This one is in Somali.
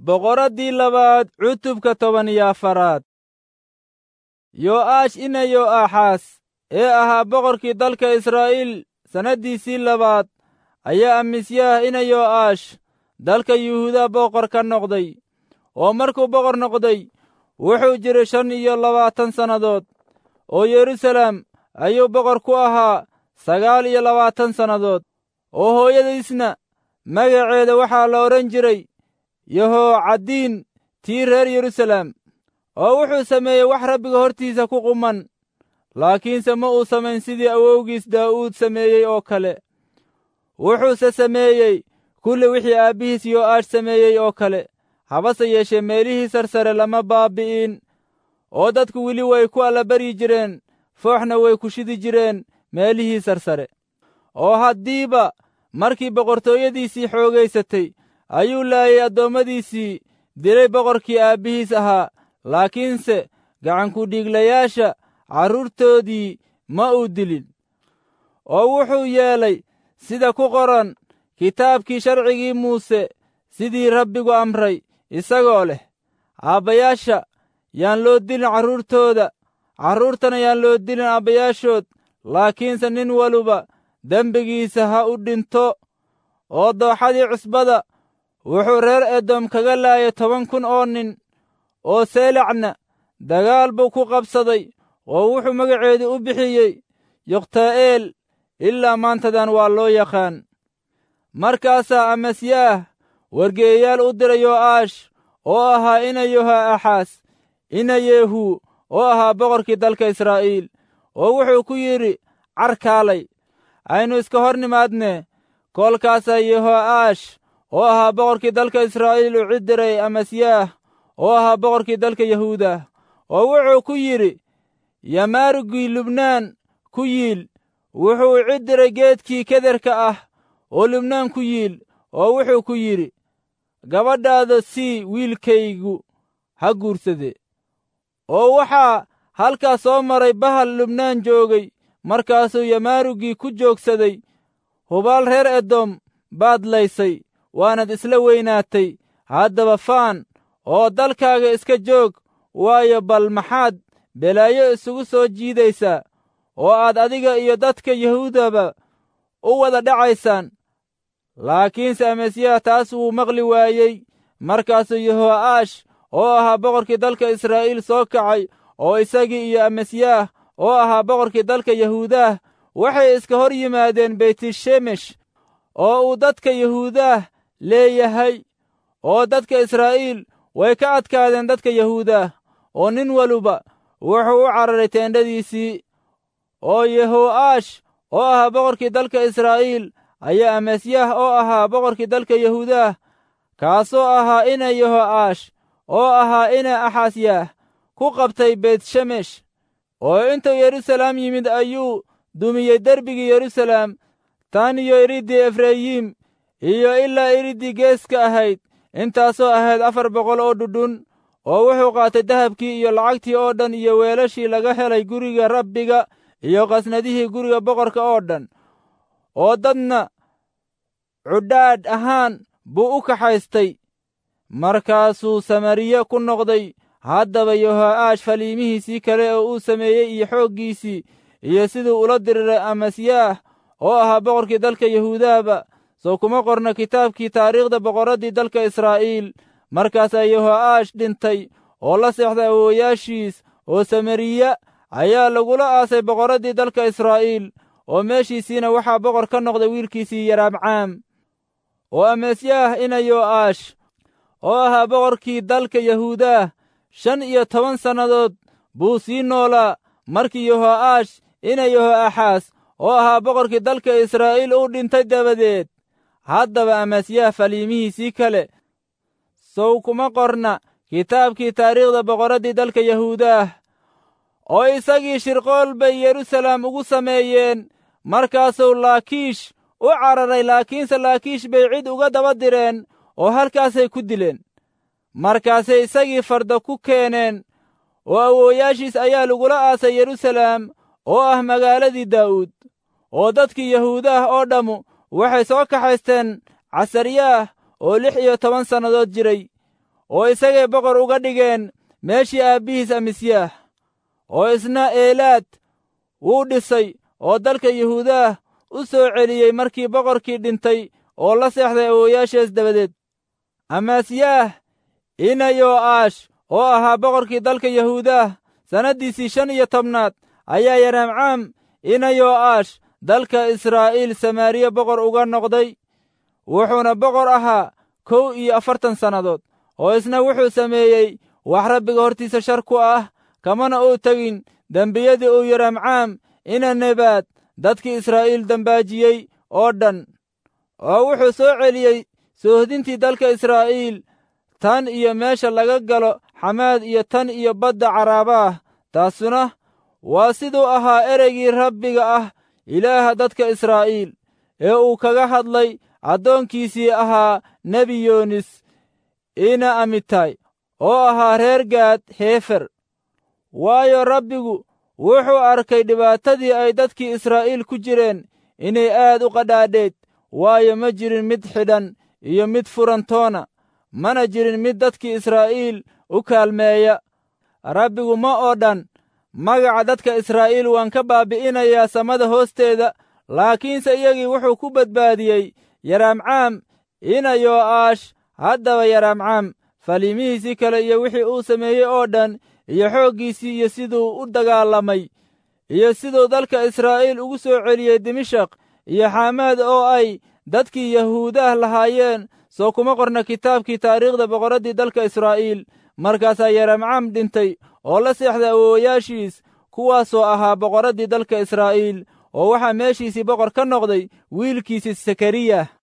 boqoraddii labaad cutubka toban iyo afaraad yo'aash ina yo'aaxaas ee ahaa boqorkii dalka israa'iil sannaddiisii labaad ayaa amisyaah ina yo'aash dalka yuhuuda boqor ka noqday oo markuu boqor noqday wuxuu jiray shan iyo labaatan sannadood oo yeruusaalem ayuu boqor ku ahaa sagaal iyo labaatan sannadood oo hooyadiisna magaceeda waxaa la odhan jiray yehoocaddiin tii reer yeruusaalem oo wuxuu sameeyey wax rabbiga hortiisa ku quman laakiinse ma uu samayn sidii awowgiis daa'uud sameeyey oo kale wuxuuse sameeyey kulli wixii aabbihiis yo'aash sameeyey oo kale habase yeeshee meelihii sarsare lama baabbi'in oo dadku weli way ku allabaryi jireen fooxna way ku shidi jireen meelihii sarsare oo haddiiba markii boqortooyadiisii xoogaysatay ayuu laayay addoommadiisii dilay boqorkii aabbihiis ahaa laakiinse gacankudhiiglayaasha carruurtoodii ma uu dilin oo wuxuu yeelay sida ku qoran kitaabkii sharcigii muuse sidii rabbigu amray isagoo leh aabbayaasha yaan loo dilin carruurtooda carruurtana yaan loo dilin aabbayaashood laakiinse nin waluba dembigiisa ha u dhinto oo dooxadii cusbada wuxuu reer edom kaga laayay toban kun oo nin oo seelacna dagaal buu ku qabsaday oo wuxuu magaceedu u bixiyey yokhtaa'eel ilaa maantadan waa loo yaqaan markaasaa amasyaah wargeeyayaal u diray yo'aash oo ahaa ina yoha'axaas ina yeehu oo ahaa boqorkii dalka israa'iil oo wuxuu ku yidhi carkaalay aynu iska hor nimaadne koolkaasaa yeho'aash oo ahaa boqorkii dalka israa'iil u cid diray amasyaah oo ahaa boqorkii dalka yahuuda oo wuxuu ku yidhi yamaarugii lubnaan ku yiil wuxuu cid diray geedkii kederka ah oo lubnaan ku yiil oo wuxuu ku yidhi gabadhaada sii wiilkaygu ha guursade oo waxaa halkaas soo maray bahal lubnaan joogay markaasuu yamaarugii ku joogsaday hubaal reer edom baad laysay waanad isla weynaatay haddaba faan oo dalkaaga iska joog waayo bal maxaad belaayo isugu soo jiidaysaa oo aad adiga iyo dadka yahuudaba u wada dhacaysaan laakiinse amasyaah taas wuu maqli waayey markaasuu yeho'aash oo ahaa boqorkii dalka israa'iil soo kacay oo isagii iyo amasyaah oo ahaa boqorkii dalka yahuudaah waxay iska hor yimaadeen beytishemesh oo uu dadka yahuudaah leeyahay oo dadka israa'iil way ka adkaadeen dadka yahuudaah oo nin waluba wuxuu u cararay teendhadiisii oo yeho'aash oo ahaa boqorkii dalka israa'iil ayaa amasyaah oo ahaa boqorkii dalka yahuudaah kaasoo ahaa ina yeho'aash oo ahaa ina axasyaah ku qabtay beytshemesh oo intuu yeruusalaam yimid ayuu dumiyey derbigii yeruusalaam tan iyo iriddii efrayim iyo ilaa iriddii geeska ahayd intaasoo ahayd afar boqol oo dhudhun oo wuxuu qaatay dahabkii iyo lacagtii oo dhan iyo weelashii laga helay guriga rabbiga iyo qasnadihii guriga boqorka oo dhan oo dadna cudhaadh ahaan buu u kaxaystay markaasuu samariye ku noqday haddaba yeho'aash faliimihiisii kale oo uu sameeyey iyo xooggiisii iyo siduu ula diriray amasyaah oo ahaa boqorkii dalka yahuudahba soo kuma qorna kitaabkii taariikhda boqorraddii dalka israa'iil markaasaa yeho'aash dhintay oo la seexday awoowayaashiis oo samariya ayaa lagula aasay boqorraddii dalka israa'iil oo meeshiisiina waxaa boqor ka noqday wiilkiisii yaraabcaam oo amasyaah ina yo'aash oo ahaa boqorkii dalka yahuudaah shan iyo toban sannadood buu sii noolaa markii yeho'aash ina yeho'axaas oo ahaa boqorkii dalka israa'iil uu dhintay dabadeed haddaba amasyaah faliimihiisii kale sow kuma qorna kitaabkii taariikhda boqorraddii dalka yahuudaah oo isagii shirqool bay yeruusalaam ugu sameeyeen markaasuu laakiish u cararay laakiinse laakiish bay cid uga daba direen oo halkaasay ku dileen markaasay isagii farda ku keeneen oo awoowayaashiis ayaa lagula aasay yeruusalaam oo ah magaaladii daa'uud oo dadkii yahuudaah oo dhammu waxay soo kaxaysteen casaryaah oo lix iyo toban sannadood jiray oo isagay boqor uga dhigeen meeshii aabbihiis amisyaah oo isna eelaad wuu dhisay oo dalka yuhuudaah u soo celiyey markii boqorkii dhintay oo la seexday awooyaashees dabadeed amaasyaah ina yo'aash oo ahaa boqorkii dalka yahuudaah sannaddiisii shan iyo tobnaad ayaa yaraamcaam ina yo'aash dalka israa'iil samaariya boqor uga noqday wuxuuna boqor ahaa kow iyo afartan sannadood oo isna wuxuu sameeyey wax rabbiga hortiisa shar ku ah kamana uu tegin dembiyadii uu yaraamcaam ina nebaad dadkii israa'iil dembaajiyey oo dhan oo wuxuu soo celiyey soohdintii dalka israa'iil tan iyo meesha laga galo xamaad iyo tan iyo badda caraabaah taasuna waa siduu ahaa ereygii rabbiga ah ilaaha dadka israa'iil ee uu kaga hadlay addoonkiisii ahaa nebi yoonis ina amitay oo ahaa reer gaad heefer waayo rabbigu wuxuu arkay dhibaatadii ay dadkii israa'iil ku jireen inay aad u qadhaadheed waayo ma jirin mid xidhan iyo mid furantoona mana jirin mid dadkii israa'iil u kaalmeeya rabbigu ma oo dhan magaca dadka israa'iil waan ka baabi'inayaa samada hoosteeda laakiinse iyagii wuxuu ku badbaadiyey yaraamcaam ina yo'aash haddaba yaraamcaam faliimihiisii kale iyo wixii uu sameeyey oo dhan iyo xooggiisii iyo siduu u dagaalamay iyo siduu dalka israa'iil ugu soo celiyey dimashaq iyo xaamaad oo ay dadkii yahuudaah lahaayeen soo kuma qorna kitaabkii taariikhda boqorraddii dalka israa'iil markaasaa yaramcam dhintay oo la seexday awoowayaashiis kuwaasoo ahaa boqorraddii dalka israa'iil oo waxaa meeshiisii boqor ka noqday wiilkiisii sakariya